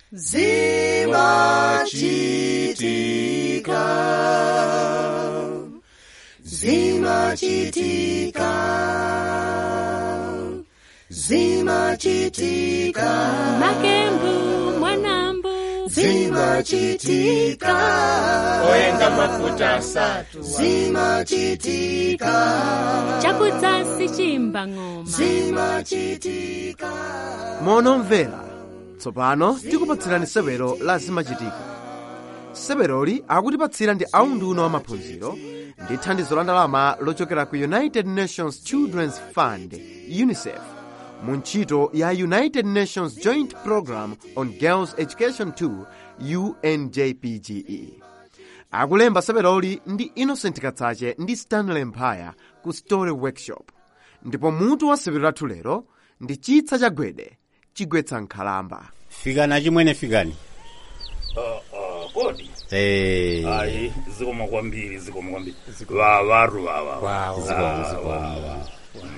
zimachitika zimachitika zimachitika makembu mwanambu zimachitika oyenga mafuta asatu zimachitika chakudzasi chimba ng'oma zimachitika monomvera tsopano tikupatsirani sewero la zimachitika seweroli akutipatsira ndi aunduna wa maphunziro ndi thandizo la ndalama lochokera ku united nations children's fund unicef mu ntchito ya united nations joint program on girls education 2 unjpge akulemba seweroli ndi innocent katsache ndi stanley mphaya ku story workshop ndipo mutu wa sewero lathu lero ndi chitsa cha gwede chigwetsa nkhalamba fikani chimwene fikani kodi Eh, ayi zikoma kwambiri zikoma kwambiri vavaru vava Wow. zikomo, zikomo.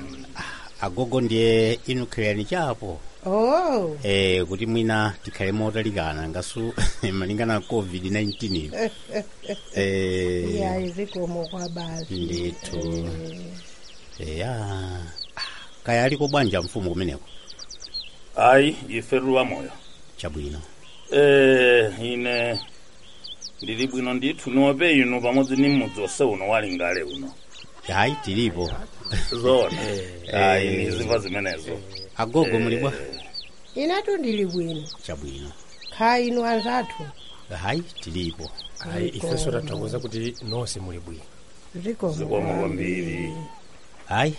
agogo ndiye inukirani chapo oh eh, kuti mwina tikhale motalikana ngasu malingana na covid-19 iyo eh, yayi zikomo kwa basi ndithu eya kaya aliko bwanja mfumu kumeneko ayi ife ruwa moyo chabwino eh ine ndili bwino ndithu nope inu pamodzi ni mudzi wonse uno wali ngale uno hayi tilipo zona ayi ni ziva zimenezo agogo muli bwa inatu ndili bwino chabwino kha inu anzathu hayi tilipo ayi ifenso tathokoza kuti nonse muli bwino zikomo zikoma kwambiri hayi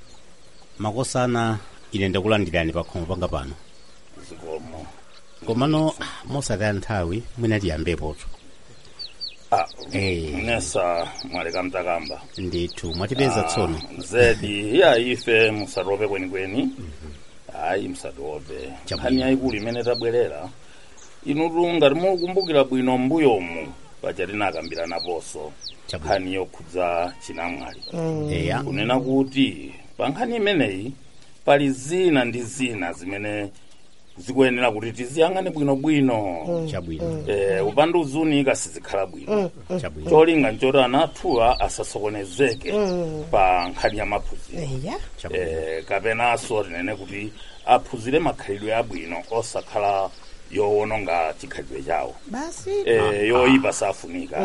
makosana ine ndakulandirani pakhomo panga pano zikomo komano ah, mosataya nthawi mwina tiyambepotu ah Eh. nesa mwaleka mtakamba ndithu mwatipeza tsono zedi ya ife musatope kwenikweni ayi musatope Chabwino. nkhani yayikulu imene tabwerera inutu ngati mukumbukira bwino mbuyomu paja tinakambiranaponso Chabwino. nkhani yokhudza chinamwali eya kunena kuti pa nkhani imeneyi pali zina ndi zina zimene zikuyenera kuti tiziyang'ane bwinobwino chabwino eh, upandu uzunika sizikhala bwino chabwino cholinga nchoti anathuwa asasokonezeke pa nkhani ya maphunziro eya chabwino eh, kapenanso tinene kuti aphunzire makhalidwe abwino osakhala yowononga chikhalidwe chawo basi eh, yoyipa safunika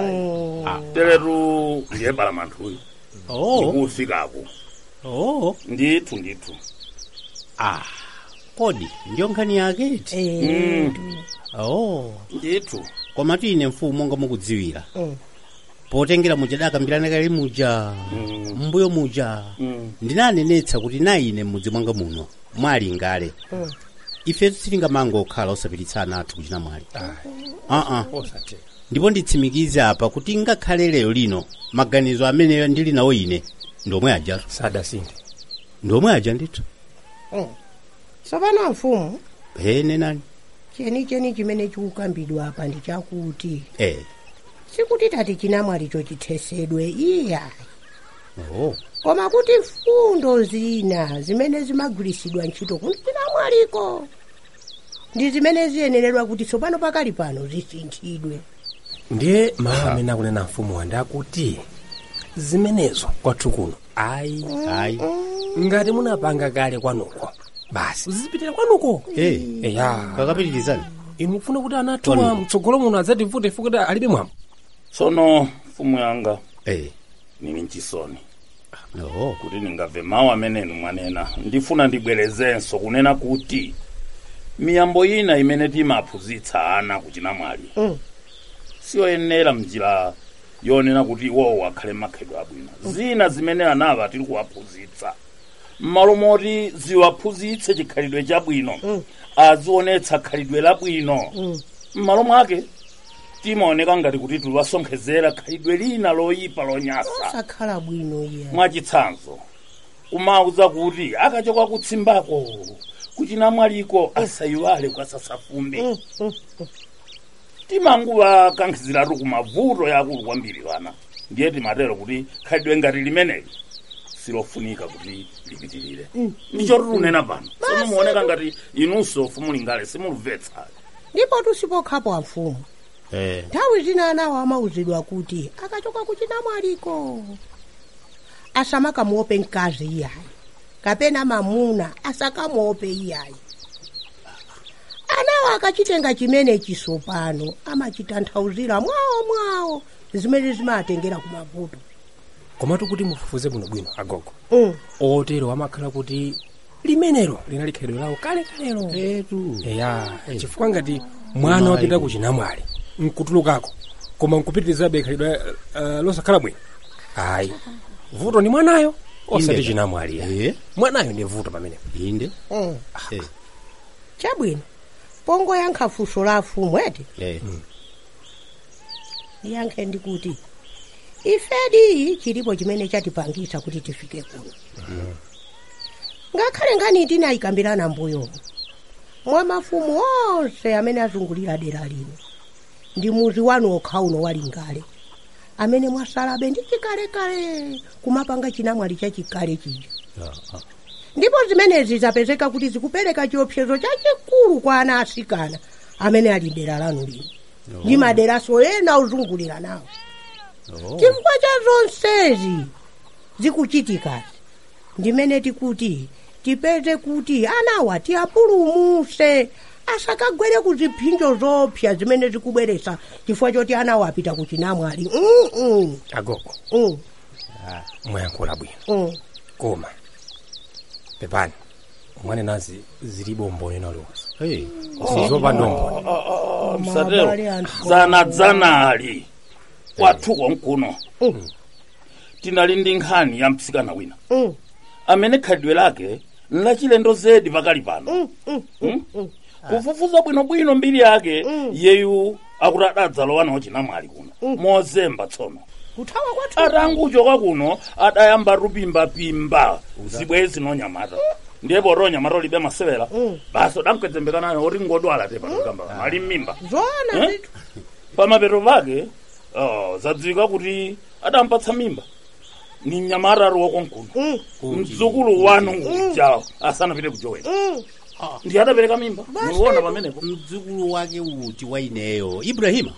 teretu ndiye palamanthuyu oh ndikufikapo oh ndithu ndithu ah kodi ndiyo nkhani yaketi eh oh ndithu koma tine mfumu monga mukudziwira Mm. potengera muja dakambirana kale muja mbuyo muja ndinanenetsa kuti na ine m'mudzi mwanga muno mwali ngale ife sitingamange okhala osapititsana athu kuchina mwali aa osatero ndipo nditsimikize apa kuti ngakhale lero lino maganizo amene ndili nawo ine ndomwe aja sadasinthe ndomwe aja ndithu tsopano mfumu ene nani chenicheni chimene chikukambidwa apa ndi chakuti eh sikuti tati chinamwalicho chithesedwe iya oh koma kuti fundo zina zimene zimagwiritsidwa ntchito kuti chinamwaliko ndi zimene ziyeneredwa kuti tsopano pakali pano zisinthidwe ndiye mawu amene akunena mfumu wanda akuti zimenezo kwathu kuno ayi ayi ngati munapanga kale kwanuko basi uzipitira kwanuko eh eya kakapitirizani inu mfuna kuti anathuwa Kwanu. mtsogolo muno adzativute fukuti alibe mwambo tsono mfumu yanga eh nili nchisoni oh kuti ndingamve mawu amenenu mwanena ndifuna ndibwerezenso kunena kuti miyambo ina imene timaphunzitsa ana kuchinamwali Mm. siyoyenera mnjira yonena kuti iwowo akhale makhalidwe abwino zina zimene anava tili kuwaphunzitsa m'malo moti ziwaphunzitse chikhalidwe chabwino azionetsa khalidwe labwino m'malo mwake timaoneka ngati kuti tiliwasonkhezera khalidwe lina loyipa lonyasa osakhala bwino iya mwachitsanzo kumauza kuti akachoka kutsimbako kuchinamwaliko asayiwale kwasasafumbi timanguvakankhiziratu kumavuto yakulu kwambiri vana ndiye timatero kuti khalidwe ngati limeneli silofunika kuti lipitirire ndicho titunena pano sono muoneka ngati inunso fumulingale simulumvetsa ndipo tusipokhapo amfumu Eh. nthawi zina anawo amauzidwa kuti akachoka kuchinamwaliko asamakamuope mkazi iyayi kapena mamuna asakamuope iyayi anawo akachitenga chimene chisopano amachitanthauzira mwawo mwawo zimene zimatengera kumavuto komatu kuti mufufuze bwinobwino agogo mm. otero amakhala kuti limenelo linali khalidwe lawo kale kalelo etu eya chifukwa ngati mwana wapita ku chinamwali nkutulukako koma nkupitirizabe khalidwe uh, losakhala bwino ayi vuto ni mwanayo osati Inde. chinamwali ya Eh. mwanayo ndi vuto pamenepo inde mm. Eh. chabwino pongoyankha funso la afumu eti Eh. ndiyankhe ndikuti ifedi chilipo chimene chatipangisa kuti tifike kuno ngakhale ngani tinayikambirana mbuyo mwa mafumu onse amene azungulira dera lino ndi muzi wanu okha uno walingale amene mwasalabe ndi chikalekale kumapanga chinamwali chachikale chija ndipo zimenezi zapezeka kuti zikupereka chiopsezo chachikulu kwa ana asikana amene ali dera lanu lino ndi maderaso ena ozungulira nawo chifukwa cha zonsezi zikuchitikazi ndimene tikuti tipeze kuti anawa tiyapulumuse asakagwere ku ziphinjo zopsa zimene zikubweresa chifukwa choti anawa apita ku chinamwali mm -mm. agogo mm mwayankhula bwino -mm. koma pepani mwanenazi zilibe umboni naliwonse Eh. sizopanda umboni msatero Mabale anthu. zanadzanali kwathuko nkuno tinali ndi nkhani ya mtsikana wina Mm. amene khalidwe lake nlachilendo zedi pakali pano Mm? kufufuza bwinobwino mbiri yake yeyu akuti adadzalowa nawo chinamwali kuno mozemba tsono kuthawa kwathu atanguchoka kuno adayamba tupimbapimba zibwezi nonyamata ndiye poti onyamata ulibe masewera basi udankwedzembeka nayo oti ngodwala te patukamba ali mmimba zoona Eh? zitu pamapeto pake oh, zadziwika kuti adampatsa mimba ni mnyamata ari wakonkuno Mm. mdzukulu wanu uja asanapite kujowera Mm. ndi adapereka mimba muliona pamenepo mdzukulu wake uti wa ineyo ibrahima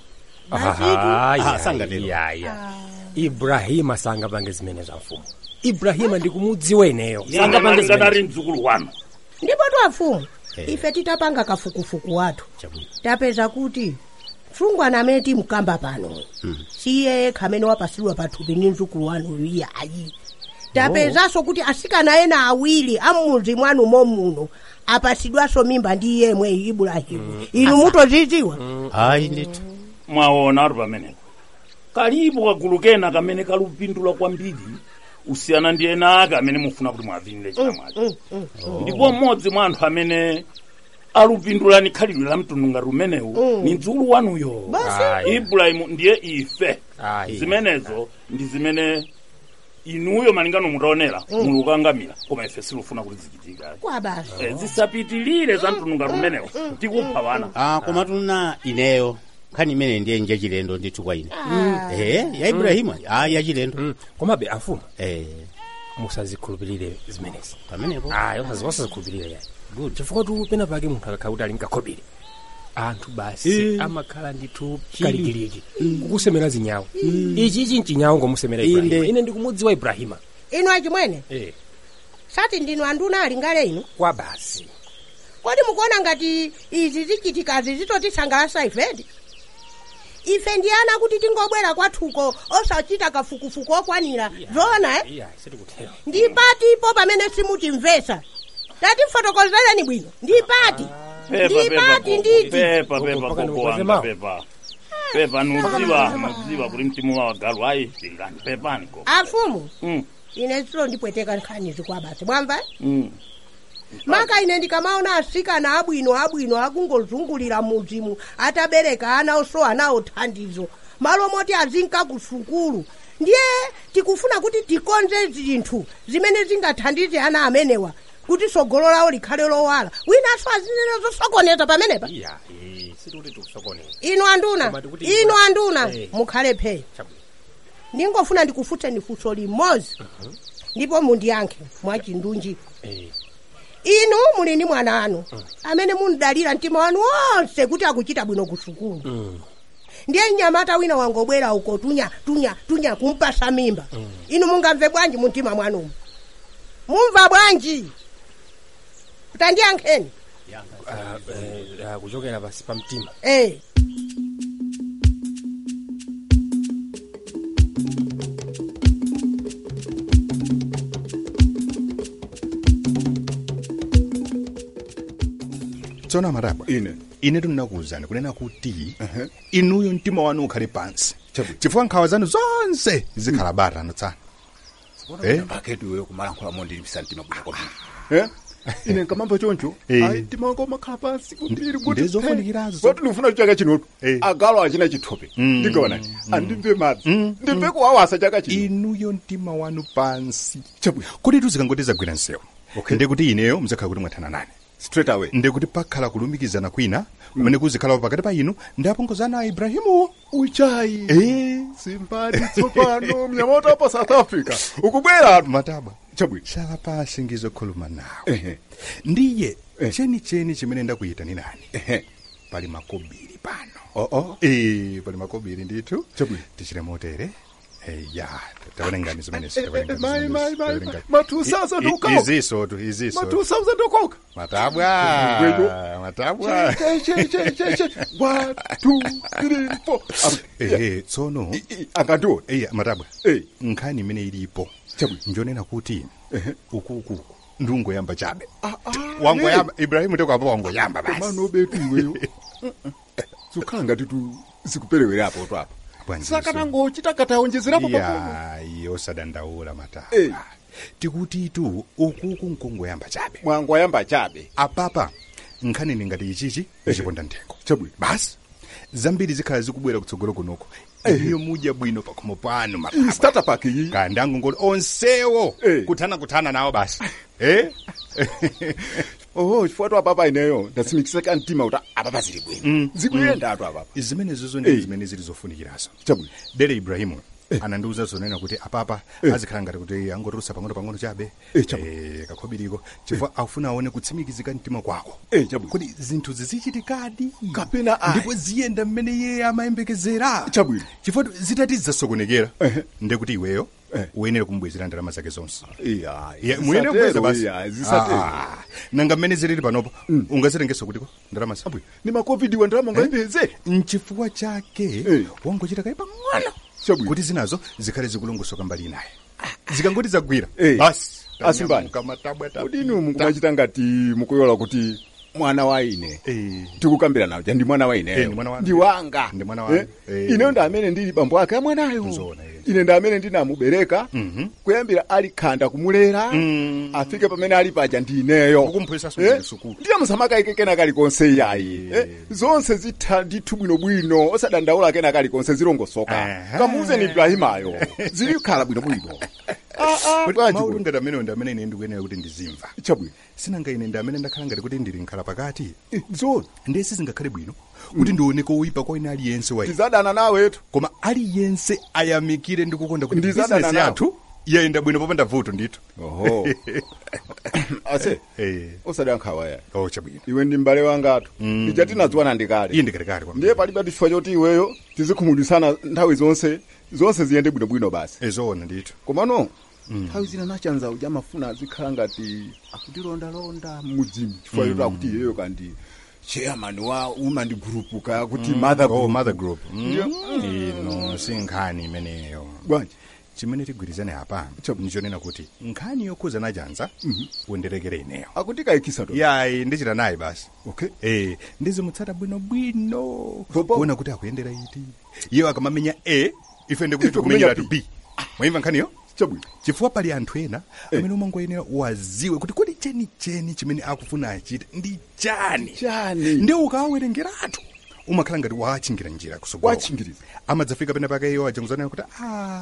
Ah, Ah, ya, sangatero. ya, ya. ibrahima sangapange zimene za mfumu ibrahima ndikumudziwa ineyo sangapange sangapange zimene ari mdzukulu wanu ndipo twafumu Eh. ife titapanga kafukufuku wathu Chabwino. tapeza kuti msungwana amene timkamba pano siye yekha amene wapasidwa pathupi ndi mdzukulu wanuyu iyayi tapezanso kuti asikana ena awiri ammuzi mwanu momuno apasidwanso mimba ndi yemwe ibrahimu inu mutoziziwa ayi ndithu mwaona ari pamenepo kalipo kagulu kena kamene kalupindula kwambiri usiyana ndi ena ake amene mufuna kuti mwavinire chinamwali ndipo mmodzi mwa anthu amene alupindulani khalidwe la mtundu ngati umenewu ni mdzukulu wanuyo Ayi. ibrahimu ndiye ife Ayi. zimenezo ndi zimene inuyo malingano mutaonera mulukangamira koma ife silufuna kuti zichitika kwa basi Eh, zisapitilire za mtundu ngati umenewu tikupha wana ah, koma tuna ineyo nkhani imene ndiye njachilendo ndithu kwa ine eh, ya ibrahima ah, yachilendo Mm, komabe amfumu eh, musazikhulupirire zimenezi pamenepo ayi osazikhulupirire yayi chifukwa tu pena pake munthu akakhala kuti ali mkakhobere anthu basi amakhala ndithu kalikiliki kukusemera zinyawo ichi ichi nchinyawo ngomusemera Inde. ibrahima ine ndikumudziwa ibrahima inu achimwene eh, sati ndinu anduna ali ngale inu kwa basi kodi mukuona ngati izi zichitikazi zitotisangalatsa ifedi ife ndi ana kuti tingobwera kwathuko osachita kafukufuku okwanira zoona eh? iya sitikutero ndi patipo pamene simutimvesa tatifotokozereni bwino ndi pati ndi pati nditi pepa Koko, pepa mpaka koko ndikukoze wanga mawu. pepa pepa nuziva nuziva kuti mtimu wa wagalu ayi tingani pepani koko afumu Mm, ine zilo ndipweteka nkhanizi kwa basi mwamva mm. maka ine ndikamaona asikana abwino abwino akungozungulira muzimu atabereka ana osowa nawo thandizo malo moti azinka ku sukulu ndiye tikufuna kuti tikonze zinthu zimene zingathandize ana amenewa kuti tsogolo lawo likhale lowala winanso azinena zosokoneza pamenepa iya eh, sitikuti tikusokoneza inu anduna Koma tikuti inu iwe- anduna Eh. mukhale phe Chabwino. ndingofuna ndikufutseni funso limodzi ndipo mundiyankhe mwachindunji Eh, inu muli ndi mwana anu amene mundalira mtima wanu wonse kuti akuchita bwino ku sukulu ndiye mnyamata wina wangobwera uko tunya tunya tunya kumpasa mimba inu mungamve bwanji mu mtima mwanumu mumva bwanji kutandiyankheni Ah, eh, ah, kuchokera pasi pa mtima eh. tsona maraba ine ine tinakuwuzani kunena kuti inuyo mtima wanu ukhale pansi chifukwa nkhawa zanu zonse zikhala batano tsana Eh? paketuyo kumalankhulamo ndilipisa mtima bwino Eh? ine nkamamba choncho Eh. ayi mtima wanga umakhala pansi kumbiri ndizofunikirazo. kuti ndifuna chaka chinotu Eh. agalo achina chithope ndikaonani andimve madzi ndimve kuwawasa chaka chino inuyo mtima wanu pansi kuti tuzikangoti zagwira msewu ndekuti ineyo mzakhala kuti mwathana nane straight away ndekuti pakhala kulumikizana kwina kumene kuzikhalapo pakati pa inu ndi apongozana a ibrahimuwo uchayi Eh, simbadi tsopano mnyamata pa south africa ukubwera mataba chabwino chala pasi ngizokhuluma nawe Ehe. ndiye Eh. chenicheni chimene ndakuyita ni nani Ehe. pali makobiri pano Oh, oh. Eh, pali makobiri ndithu Chabwino. tichire motere Eh, ya taonengani zimene Eh, eh, eh, mai, mai, mai, mai. Ma 2000 ukawo. izisotu iziso ma 2000 ukoka matabwa Ngwego. matabwa Che, che, che, che, che. One, two, three, four. Am- ehe tsono I- i- angandiona eya matabwa Eh. nkhani imene ilipo Chabwino. njonena kuti ukuku ndungoyamba chabe Ah, ah, wangoyamba ibrahimu tekwapa wangoyamba basi komano betu iweyo zokhala ngati tu zikuperewerapo tu apa Bwanji sakanangochita katawonjezerapo papo ya iyo sadandaula Eh. mataba tikutitu ukuku nkongoyamba chabe mwangoyamba chabe apapa nkhani ningati ichichi ichiponda nthengo chabwino basi zambiri zikhala zikubwera kutsogolo kunoko iyo mudya bwino pakhomo pano iyi maraba startup ake iyi kandangu ngoti onsewo Eh. kuthana kuthana nawo basi eh oho chifukwa tu apapa ineyo ndasimikisika mtima kuti apapa zili bwino zikuyendatu apapa zimenezo ndi Eh. zimene zili zofunikirazo chabwino dere ibrahimu anandiuza zonena kuti apapa azikhala ngati kuti angotulusa pang'ono pang'ono chabe Eh, chabwino. Eh, kakhobiriko chifukwa afuna aone kutsimikizika mtima kwako Eh, chabwino. kuti zinthu zizichitikadi Kapena ayi. ndipo ziyenda mmene iye amayembekezera Chabwino. chifukwa zitati zizasokonekera Ehe. ndekuti iweyo Eh. uyenera kumbwezera ndalama zake zonse iya Ye- muyenera kubweza basi iya zisatero Ah, nanga mmene zilili panopo ungazitengenso kutiko ndalama sa ni macovid wa ndalama ngaipeze mchifukwa chake Eh. wangochita kayi pang'ono Chabwino. kuti zinazo zikhale zikulongosoka mbali inaye zikangoti zagwira Eh. basi Asimbani. kamatabwa kodi inu mukumachita ngati mukuyola kuti mwana wa ine Eh. tikukambira nawo ndi mwana wa ineyo Eh, ndi mwana wanu. ndi wanga Ndi mwana wanu. Eh, Eh. ineyo ndi amene ndili bambo ake amwanayo Nzoona, eh. ine ndi amene ndinamubereka Mhm. kuyambira ali khanda kumulera Mm. afike pamene ali paja ndi ineyo Kukumphunzitsa Eh, sukulu, sukulu. ndiye musamakayike kena kalikonse iyayi Eh, zonse zitha ndithu bwinobwino osadandaula kena kalikonse zilongosoka Aha. kamuuzeni ibrahimayo zilikhala bwinobwino Ah, ah, bwanji maulu bwana. ngati amenewo ndi amene ine ndikuyenera kuti ndizimva chabwino sinanga ine ndi amene ndakhala ngati kuti ndili nkhala pakati Eh, zona ndiye sizingakhale bwino kuti ndione kowipa kwa ine aliyense wa ine. ndizadana nawetu koma aliyense ayamikire ndi kukonda kuti Ndizadana bizinesi nawo. yathu yayenda bwino popanda vuto ndithu oho ase Eh. osadankhawa ya oh chabwino iwe ndi m'bale wangatu Mm. ija tinadziwana ndikale iye ndikalekale kwa ndiye palibe chifukwa choti iweyo tizikhumudwisana nthawi zonse zonse ziyende bwinobwino basi ezoona ndithu komano nthawi zina nachanza uja amafuna azikhala ngati akutilondalonda mmudzimu chifukwa choti akuti iyeyo kandi chairman wa woman group kaya kuti mother oh group mother group Ndiyo. ino si nkhani imeneyo bwanji chimene tigwirizane apa Chabu. nichonena kuti nkhani yokhuza nachanza undirekere ineyo akuti kayikisa to yayi ndichita naye basi okay eh ndizimutsata bwinobwino Popo. kuona kuti akuyendera iti iyo akamamenya a ife ndikuti Ife kumenya tikumenyeratu b mwayimva nkhaniyo chabwino chifukwa pali anthu ena amene umangoyenera waziwe kuti kodi chenicheni chimene akufuna achite ndi chani chani ndi ukawawerengeratu umakhala ngati wachingira njira kusogolo Wachingiriza. amadzafika pena pake iyo ajanguzanena kuti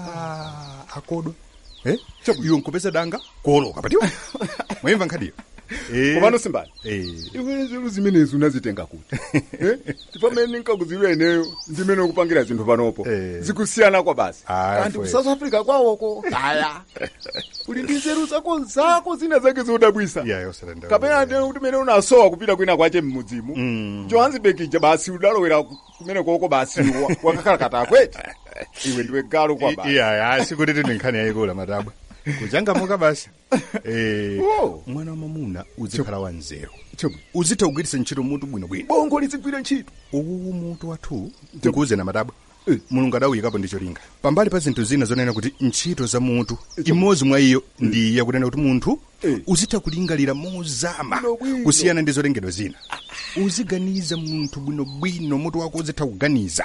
"Ah, akodwa eh? iwe nkupeza danga kuoloka patiwa mwayimva nkhaniyo Eh. komano simbani Eh. iwe zinthu zimenezi unazitenga kuti Eh? pamene nkakuziwa ineyo ndimene ukupangira zinthu panopo Eh. zikusiyana kwa basi Ah, kanti ku fwe. south africa kwawoko aya uli ndi nzeru zako zako zina zake zodabwisa iyayi osadandaula kapena ndi kuti mene unasowa kupita kwina kwache mmudzimu Mm. johannesburg ija basi udalowera kumene koko basi wa- wakakhala katakweti iwe ndiwe galo kwa basi iyayi sikuti tini nkhani yayikula matabwa kuchangamuka basi Eh, Oh. mwana wa mamuna uzikhala wanzeru Chomwe. uzitha kugwiritsa ntchito mutu bwinobwino bongo lizigwira ntchito uwu mutu wathu tikuuze na matabwa mulungu adawuyikapo ndi cholinga pambali pa zinthu zina zonena kuti ntchito za mutu imodzi mwa iyo ndi iya kunena kuti munthu Eh. uzitha kulingalira mozama Bwinobwino. kusiyana ndi zolengedwa zina uziganiza munthu bwinobwino mutu wako uzitha kuganiza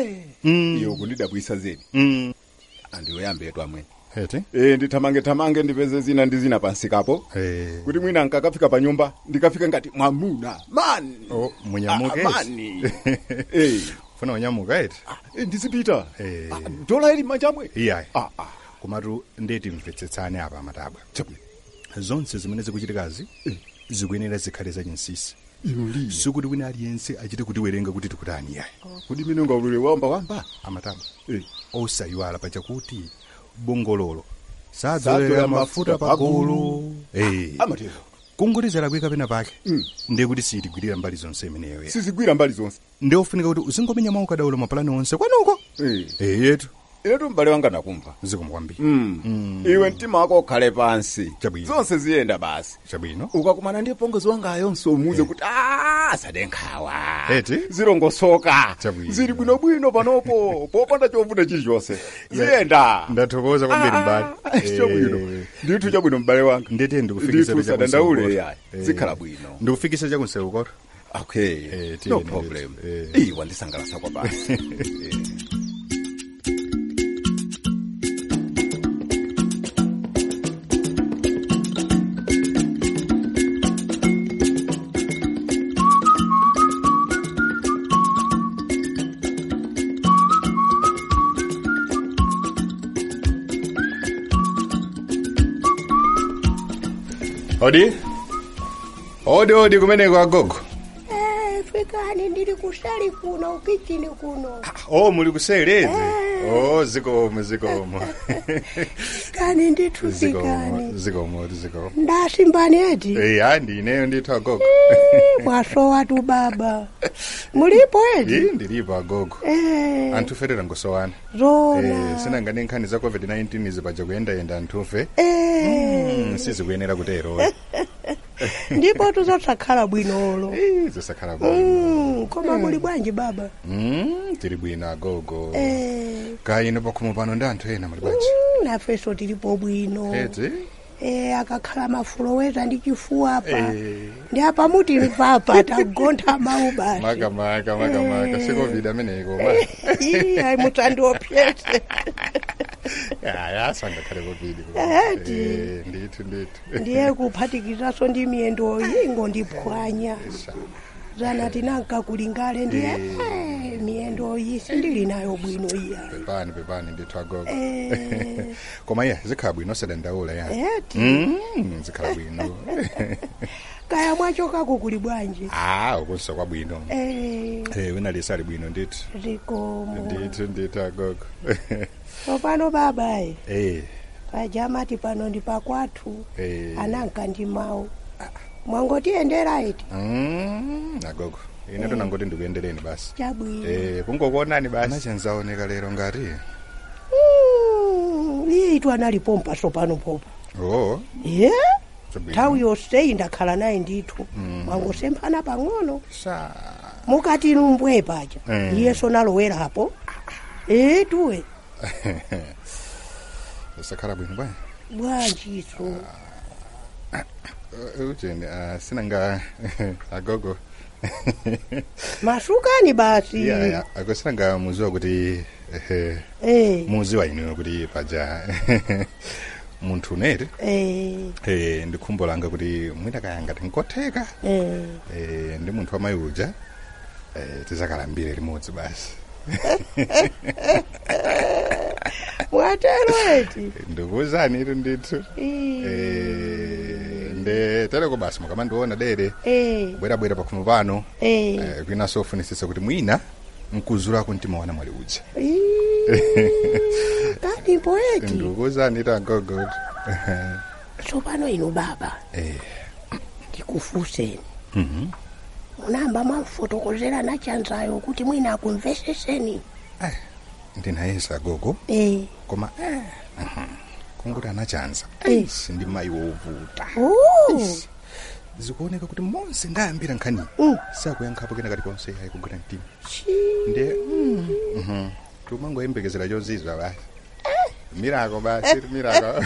Mm. iyo kundidabwisa zedi Mm. andiyoyambe yetu amwene Hete? e ndithamange thamange ndipeze zina ndi zina pansikapo Eh. kuti mwina nkakafika pa nyumba ndikafika ngati mwamuna mani Oh, munyamuke Ah, mani Eh. funa unyamuka eti Eh, ndizipita Eh. Ah, dola ili machamwe iyayi Ah, ah. komatu ndeti mvetsetsane apa matabwa Chabwino. zonse zimene zikuchitikazi zikuyenera zikhale zachinsisi ino liye sikuti wina aliyense achite kutiwerenga kuti tikutani yayi kuti mine ungaulule wamba wamba amatabwa Eh. osayiwala pachakuti bongololo Sadzolera sadzolera mafuta mafuta pagulu Eh. amatero kungolizera kweka pena pake Mm. ndiye kuti sitigwirira mbali zonse imeneyo ya sizigwira mbali zonse ndi ofunika kuti uzingomenya mawu kadaulo mapulani onse kwanuko Eh. Eh, yetu inetu m'bale wanga nakumva zikomo kwambiri Mm. iwe mtima wako ukhale pansi Chabwino. zonse ziyenda basi chabwino ukakumana ndi pongozi wangayonso umuze kuti "Ah, sadenkhawa Eti? zilongosoka Chabwino. zili bwinobwino panopo popanda chovuna chilichonse ziyenda ndathokoza kwambiri mbali chabwino Eh, ndithu chabwino m'bale wanga ndete ndikufikisa ndithu sadandaule yayi zikhala bwino ndikufikisa chakunseukoto okay Eh, no tiyeni problem ndithu. Eh. iwa ndisangalasa kwa basi Eh. odi odi odi kumeneko agogo Eh, fikani ndili kuseli kuno ukichini kuno oh muli kuseleze oh zikomo zikomo fikani ndithu zikomo fikani zikomo zikomo ndasimbani eti eh hayi ndineyo ndithu agogo Eh, mwasowa tu baba mulipo eti iyi ndilipo agogo Eh, anthuferera ngosowana zona eh sinangani nkhani za covid-19 zipaja kuyendayenda anthufe Eh, Mm, sizikuyenera kutero ndipo tuzosakhala bwinolo Eh, zisakhala bwino Mm, koma muli bwanji baba Mm, tili bwino agogo Eh, kayino pakhomo pano ndi anthu ena muli bwanji mm, nafenso tilipo bwino eti Eh, akakhala mafuloweza ndi chifuwa apa Eh. ndi apa muti mpapa tagontha mawu basi makamaka makamaka si covid ameneko ma Ii, ayi mutandiopyese aya asangakhale covid Eti. Eh, ndithu ndithu ndiye kuphatikizaso ndi miyendo ingo ndiphwanya zana tinanka kulingale ndiye eh, miyendo iyi sindili nayo bwino iya pepani pepani ndithu agogo Eh. koma iya zikhala bwino osadandaula ya eti Mm, zikhala bwino kaya mwachokako kuli bwanji ah ukunso kwa bwino Eh, Eh, wina lisa ali bwino ndithu zikomo ndithu ndithu agogo tsopano babayi eh pajamati pano ndi pakwathu eh ananka ndi mawu mwangotiyendera iti Mm, agogo ine tonangoti ndikuyendereni basi chabwino eh kungokuonani basi anachenzaoneka lero ngati Mm, iye itu analipompa tsopano popa oh ye chabwino. nthawi yonseyi ndakhala naye ndithu mwangosemphana pang'ono Sa- mukati numbwe paja Mm. iyeso nalowerapo ee tuwe sakhala bwino bwana bwanjiso Uh, ucheni uh, sinanga agogo masukani basi yeah, yeah. ako sinanga muziwa kuti eh, Eh, muziwa inuyo kuti paja munthu uneti eh, eh, ndi khumbo langa kuti mwina kaya ngati nkotheka eh. eh, ndi munthu wamayi uja eh, tizakalambire limodzi basi mwatero eti ndikuwuzani itu ndithu Ii. eh, nde tereko basi mukamandiona dere Eh, bwerabwera pakhomo pano eh. Eh, kwinaso ofunisisa kuti mwina mkuzulako mtima wana mwali udza kani poeti ndikuzani tangogoti tsopano inu baba Eh. ndikufuseni munamba mwamfotokozera nachanzayo kuti mwina akumveseseni ndinayesa gogo eh. koma eh, mhm, kunguti anachanza Eh. sindi mayi wovuta oh. zikuoneka kuti monse ndayambira nkhani Mm. sakuyankhapo kena kalikonse ayi kugwira mtima Chi. nde mhm, tumangoyembekezera chozizwa basi mirako basi mirako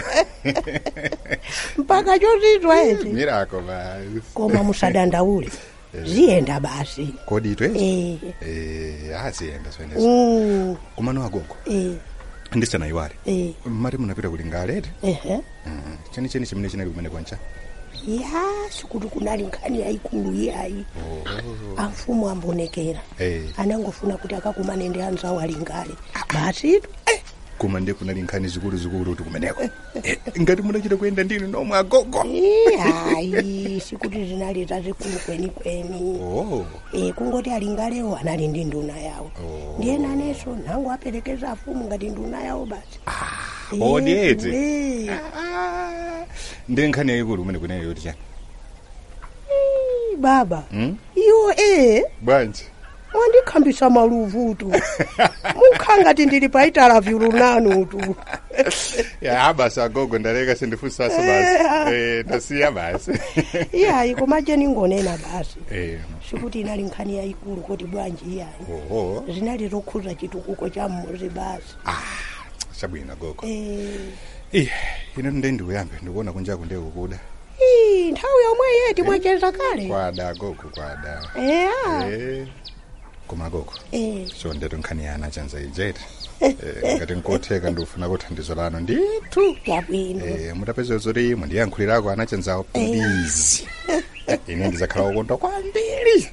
mpaka chozizwa ezi mirako basi koma musadandaule ziyenda basi kodi itwe eh. eh aziyenda zvenezi mm. kumano agogo eh. ndisanayiwale eh. mati munapita kuti ngalete ehe chenicheni chimene chinali kumene kwancha ya sikuti kunali nkhani yayikulu iyayi amfumu ambonekera Eh. anangofuna kuti akakumane ndi anzawo ali ngale basitu koma ndi kunali nkhani zikulu zikulu kuti kumeneko Eh, ngati munachita kuyenda ndinu nomwe agogo Ii, hayi sikuti zinali zazikulu kwenikweni oh e, kungoti ali ngalewo anali ndi nduna yawo Oh. ndiye nanenso nango aperekeza afumu ngati nduna yawo basi odi Eh, eti eh. ndi nkhani yayikulu kumene kuneyo yoti chani Ii, baba Hmm? iwo e bwanji mwandikhambisa maluvutu mukhangati ndili paitala vyulunanutu ya basi agogo ndaleka sindifunsaso basi Eh, ndasiya basi iyayi komaje ningonena basi Eh, sikuti inali nkhani yayikulu kuti bwanji iyayi oho zinali zokhuza chitukuko cha mmuzi basi chabwino gogo Eh, ih ine nde ndiuyambe ndikuona kunjaku ndekukuda ii, nthawi yomwe yeti mwacheza kale kwada gogo kwada eya Eh, koma gogo Eh, so ndeto nkhani yana chanza ijeti Eh, ngati nkotheka ndikufuna kuthandizo lano ndithu yabwino Eh, mutapeza zoti mundiyankhulirako anachanzawo please Eh, ine ndizakhala ukondwa kwambiri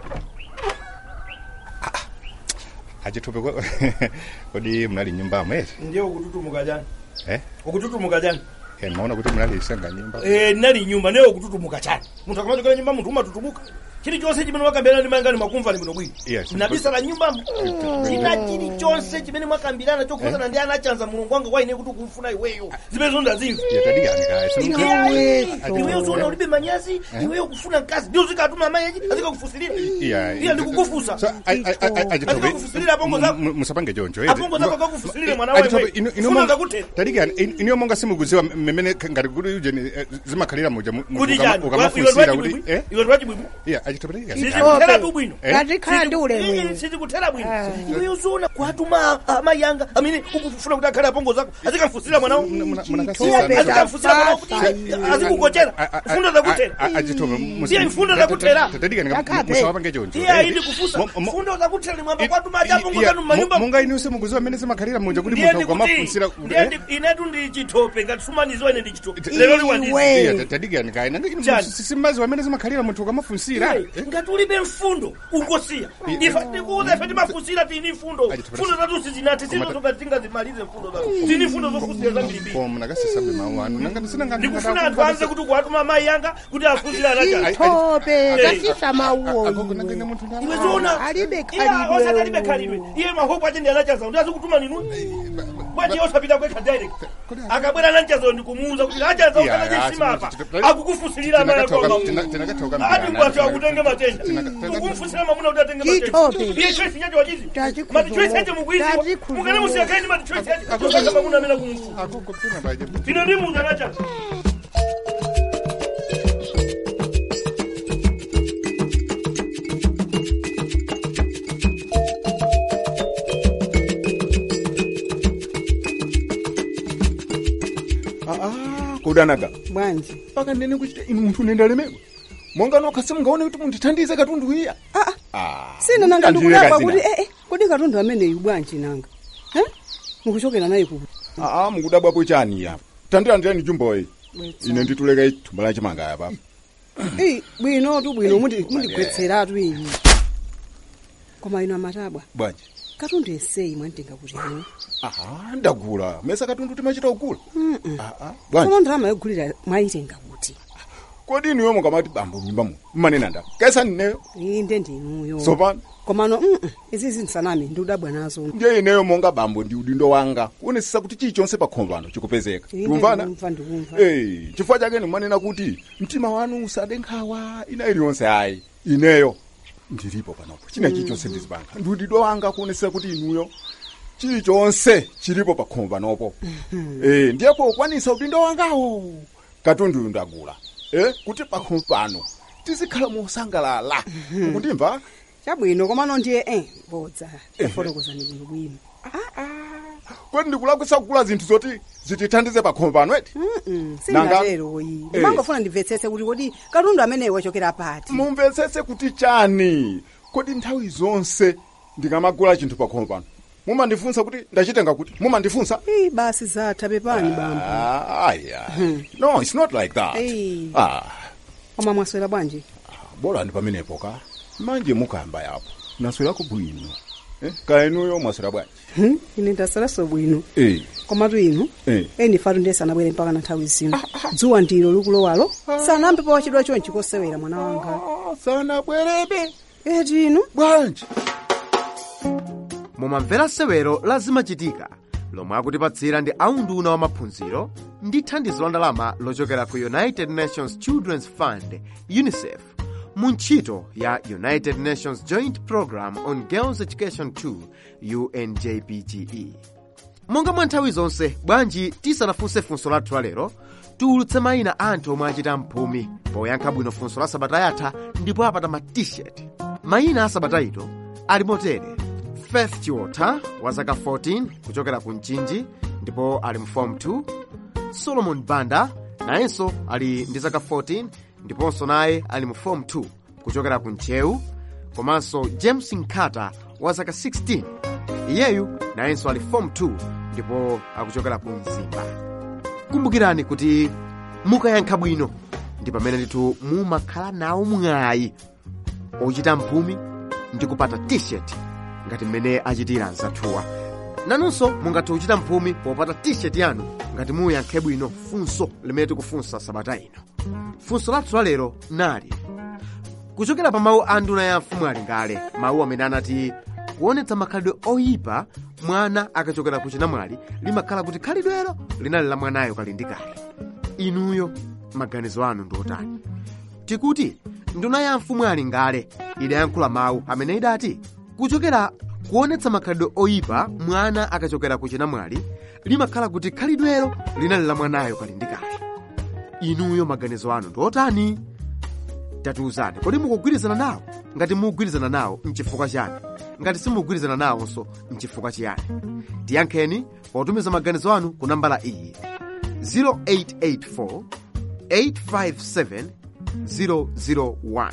Ah, ah. achithupi ko- kodi munali nyumbamo eti ndiye ukututumuka chani eh ukututumuka chani Eh, maona kuti munali isanga nyumba Eh, nali nyumba naye ukututumuka chani munthu akamachokera nyumba munthu umatutumuka chilichonse chimene mwakambirana ndi mayangani makumva ni bwino bwino Yes. nabisala nyumbamo china chilichonse chimene mwakambirana chokhuzana ndi anachanza mulungu wanga kwa ine kuti ukumfuna iweyo zimene zondazimva iweyo zona ulibe manyazi iweyo kufuna mkazi ndio zikatuma amayeji azikakufusilira iya ndikukufusa azikakufusilira apongo zako musapange choncho apongo zako kakufusilire mwana wewe funa zakutera tadikani iniyo monga simukuziwa mmene ngati kuti uje zimakhalira muja mu- munthu kuti ukama- chani ukamafunsira iwe kuti lwachibwibwi eh iwe lwachibwibwi iya achitopatadikani sizikuthera tu bwino Eh? ngazikhala ndi ulemu sizikuthera bwino iweyo zona kwatuma amayanga amene ukufuna kuti akhale apongo zako azikamfusira mwanawo azikamfusira mwanawo kuti azikukochera fundo zakutera Ndiye mfundo zakutera. musawapange choncho iye ayindi kufusa fundo zakutera mwamba kwatuma aja apongo zanu mumanyumba munga iniyo simukuziwa mmene zimakhalira muja kuti ndiye munthu ndikuti ukamafunsira ndiye ndi- inetu ndi chitope ngati sumaniziwa ine ndi chitope lero liwandizi tadikani kayi nanga Chani. simaziwa amene zimakhalira munthu ukamafunsira ngati ulibe mfundo ungosiya ife ndikuuza ife timafunsira tini mfundo mfundo zatu sizinati sizozoka tingazimalize mfundo zatu tini mfundo zofusira zambirimbiri koma munakasisabe mawu anu nanga ndisinanga ndikufuna anthu anze kuti kuwatuma amayi yanga kuti afusire anacha tope zasisa mawuwo iwe zona alibe osati alibe khalidwe khalidwe iye mahopu ache ndi anachaza ndi azikutuma ninu bwaje osapita kwekha direct akabwera ananchazayo ndikumuuza kuti achaza ukanaje simapa akukufusilira amayi akonga ati ngwati akutenge matenda ukumfusira mamuna kuti atenge matenda Chitope. iye choice chacho wachizi Tachikuzo- mati choice chacho mukwiziwa tachikuzo- mukane musiyakaini mati choice chacho akutanga mamuna amene kumfu tino ndi munthu anachaza aa kudanaga bwanji paka ndene kuchita inu munthu nendalemedwa monga nokha simungaone kuti mundithandize katundu iya sina nanga Kandiwe ndikudabwa kazina. kuti eh, eh, kodi katundu ameneyu bwanji nanga Eh? mukuchokera naye kuku aa mukudabwapo chani ya tandilandirani jumboyi ine ndituleka ithumba la chimanga yapa Ii, bwinotu bwino mundi- mundigwetseratu iyi koma ino amatabwa bwanji katundu eseyi mwanditenga kuti ino aha ndagula mesa katundu timachita kugula Mm-mm. aa bwanji koma ndalama yogulira mwayitenga kuti kodi inuyo mukamati bambo mnyumba mu mmanena nda kaisa ndineyo inde ndinuyo tsopano komano mm, izi zinsanami ndikudabwa nazo ndiye ineyo monga bambo ndi udindo wanga kuonesesa kuti chilichonse pa khomo pano chikupezeka Inde tikumvana ndikumva ndikumva Eh, chifukwa chake ndimanena kuti mtima wanu usade nkhawa ina iliyonse ayi ineyo ndilipo panopo china chilichonse ndizipanga ndi udindo wanga kuonesesa kuti inuyo chilichonse chilipo pa khomo panopo Eh, ndiye pokwanisa udindo wangawo katundu uyu ndagula eh, kuti pa khomo pano tizikhala mosangalala ukundimva chabwino komano ndiye eh bodza tafotokozani bwino bwino kodi ndikulakwisa kugula zinthu zoti zitithandize pa khomo pano eti Mm, Nanga- singateroyi ndimangofuna ndimvetsetse kuti kodi katundu ameneyo wachokera pati mumvetsetse kuti chani kodi nthawi zonse ndikamagula chinthu pa khomo pano mumandifunsa kuti ndachitenga kuti mumandifunsa Ii, basi zatha pepani bambo Ah, aya no it's not like that Ei. ah koma mwaswera bwanji bora ndi pamenepo ka manje mukayamba yapo naswerako bwino eh? kaenuyo mwaswera bwanji Hmm, ine ndasweraso bwino eh. komatu inu eh. eni fatu ndiye sanabwere mpaka na nthawi zino dzuwa ndilo likulowalo sanambe pa wachidwa chonchi kosewera mwana wanga sanabwerebe eti inu bwanji mumamvera sewero la zimachitika lomwe akutipatsira ndi aunduna wa maphunziro ndi thandizo la ndalama lochokera ku united nations children's fund unicef mu ntchito ya united nations joint program on girls education 2 unjpge monga mwa nthawi zonse bwanji tisanafunse funso lathu lalero tiwulutse mayina a anthu omwe achita mphumi poyankha bwino funso la sabata yatha ndipo apata ma t-shirt mayina a sabata ito ali motere faith chiwotha wa zaka 14 kuchokera ku mchinji ndipo ali mu form 2 solomon banda nayenso ali ndi zaka 14 ndiponso naye ali mu form 2 kuchokera ku nchewu komanso james nkata wa zaka 16 iyeyu nayenso ali form 2 ndipo akuchokera ku mzimba kumbukirani kuti mukayankha bwino ndi pamene ndithu mumakhala nawo mwayi ochita mphumi ndi kupata t-shirt ngati mmene achitira mzathuwa nanunso mungathe kuchita mphumi popata t-shirt yanu ngati muyankhe bwino funso limene tikufunsa sabata ino funso lathu lalero nali kuchokera pa mawu a nduna ya mfumu ali ngale mawu amene anati kuonetsa makhalidwe oyipa mwana akachokera ku chinamwali limakhala kuti khalidwelo linali la mwanayo kali ndi kale inuyo maganizo anu ndi otani tikuti nduna ya mfumu ali ngale idayankhula mawu amene idati kuchokera kuonetsa makhalidwe oyipa mwana akachokera ku chinamwali limakhala kuti khalidwelo linali la mwanayo kali ndi kale inuyo maganizo anu ndi otani tatiuzani kodi mukugwirizana nawo ngati mukugwirizana nawo mchifukwa chani ngati simukugwirizana nawonso mchifukwa chiyani tiyankheni potumiza maganizo anu ku nambala iyi 0884 857 001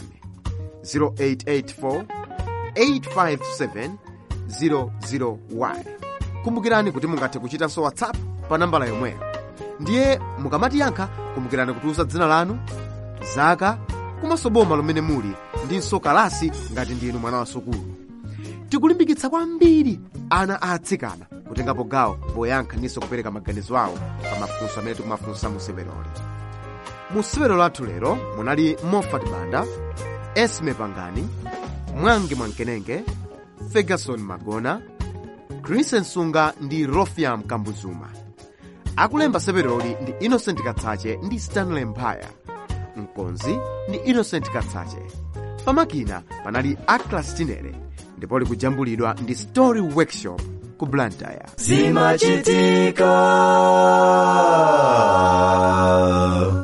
0884 857 001 kumbukirani kuti mungathe kuchitanso whatsapp pa nambala yomweyo ndiye mukamatiyankha kumbukirani kutiuza dzina lanu zaka komanso boma lomwe muli ndinso kalasi ngati ndinu mwana wa sukulu tikulimbikitsa kwambiri ana a atsikana kutengapo gawo poyankha ndinso kupereka maganizo awo pa mafunso amene tikumafunsa mu seweroli mu sewero lathu lero munali mofat banda esme pangani mwangi mwankenenge ferguson magona chris nsunga ndi rofiam kambuzuma akulemba seweroli ndi innocent katsache ndi stanley mphaya mkonzi ndi innocent katsache pamakina panali aclas tinere ndipo likujambulidwa ndi story workshop ku blantyre zimachitika